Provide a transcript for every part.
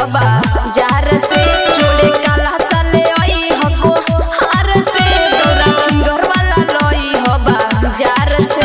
हबा जार से जोड़े काला साले आई हको हार से दौरा फिंगर वाला लोई हबा जार से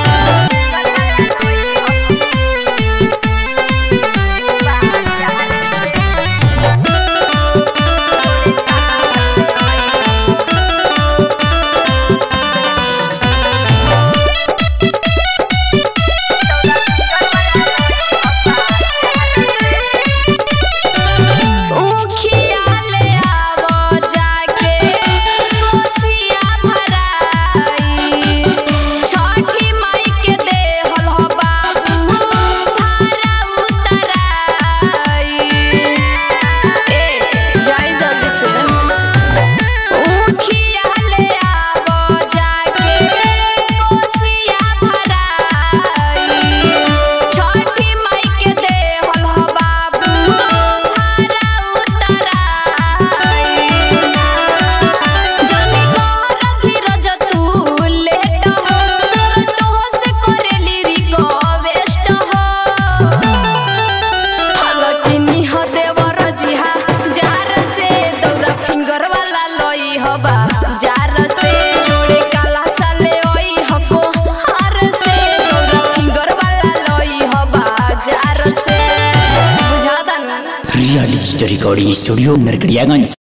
उखिया ले आवो जाके कोसिया भराई छठी माई के देहल हो बाबू भारा उतराई ए जाई जल्दी से उखिया ले आवो जाके कोसिया भराई छठी माई के देहल हो बाबू भारा उतराई जनी कहर धीरज तू लेट हो सर तो से करेली रिक्वेस्ट हो हलकिनी ह देवर जिहा जार से दौरा फिंगर वाला लई हबा जार से जोड़े काला साले ओई हको हार से दौरा फिंगर वाला लई हबा जार से बुझाता ना real story recording studio Narkatiaganj